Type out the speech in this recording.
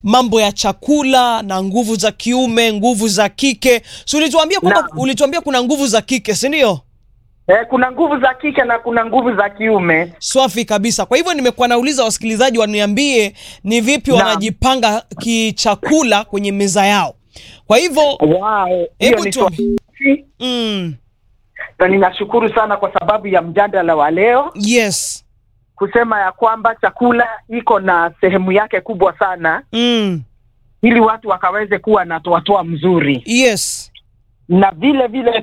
mambo ya chakula na nguvu za kiume, nguvu za kike. Si ulituambia kwamba Naam. ulituambia kuna nguvu za kike, si ndio? Eh, kuna nguvu za kike na kuna nguvu za kiume. Swafi kabisa. Kwa hivyo nimekuwa nauliza wasikilizaji waniambie ni vipi Naam. wanajipanga kichakula kwenye meza yao. Kwa hivyo Wow, hiyo hebu ni tuambie. swali Mm, na ninashukuru sana kwa sababu ya mjadala wa leo yes. kusema ya kwamba chakula iko na sehemu yake kubwa sana Mm, ili watu wakaweze kuwa na toatoa mzuri yes. na vile vile